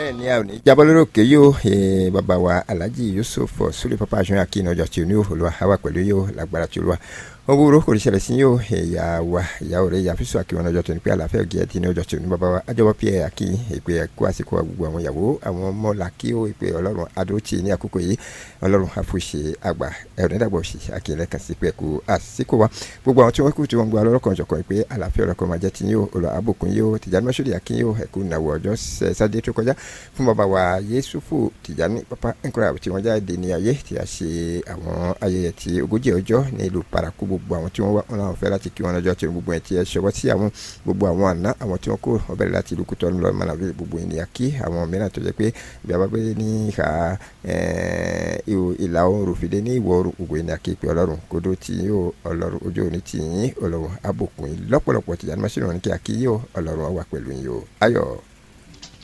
bẹ́ẹ̀ ni a ò ní jábọ́ lórí òkè yóò bàbá wa alhaji yusuf sule papa aṣọ akínú ọjọ́ tí o ní olúwa àwa pẹ̀lú yóò lágbára tí olúwa wọn búrò kò ní ṣẹlẹ̀ sí yóò ìyá wa ìyá òré ìyá fíṣọ akínwọn ọjọ́ tó ní pé àlàáfíà ògì ẹtì ní ọjọ́ tí o ní bàbá wa àjọwọ́ pé àkí ìpè ẹ̀kọ́ àsìkò gbogbo àwọn ìyàwó àwọn ọmọ làkí ó ìpè ọlọ́run adóòtì ní àkókò yìí ọlọ́run àfòṣe àgbà ẹ̀rọ nídàgbọ̀ òṣì àkìlẹ̀ kan sí pé ẹ̀kú àsìkò wa gbogbo àwọn tí wọ́n kú tí wọ́n gba ọlọ́rọ̀ jọ̀kan pé àlàáfíà ọ̀rọ̀ kan máa jẹ́ ti yín o olùwà àbùkún yín o tìjànì mọ́ṣúlì àkín yín o ẹ̀kú ìnáwó ọjọ́ sátidé tó kọjá fún bàbá wa yéṣùfù tìjànì pápá nkúrà tí wọ́n jáde ní ayé tí a ṣe àwọn ayẹyẹ ti ogójì ọjọ́ ní ìlú paraku gbogbo àwọn tí wọ́n wá wọn làwọn fẹ́ láti kí wọn lọ́jọ́ tí gbogbo ẹ̀ tí ẹ ṣọwọ́ sí àwọn gbogbo àwọn àná àwọn tí wọ́n kó ọbẹ̀rẹ̀ láti ìlú kútọ́ ńlọ mọ́nàbí gbogbo ènìyàn kí àwọn mìíràn tó jẹ́ pé bí a bá gbé ní ìhà ìlà oòrùn fìdí ní ìwọ̀ oòrùn gbogbo ènìyàn kí pé ọlọ́run kódó tí yín o ọlọ́run ojú òní tí yín ọlọ́run abòkùn lọ́pọ̀lọpọ̀ tìjà ní mọ́ṣínì wọn ní kí a kí yín o ọlọ́run wà pẹ̀lú yín o ayọ̀.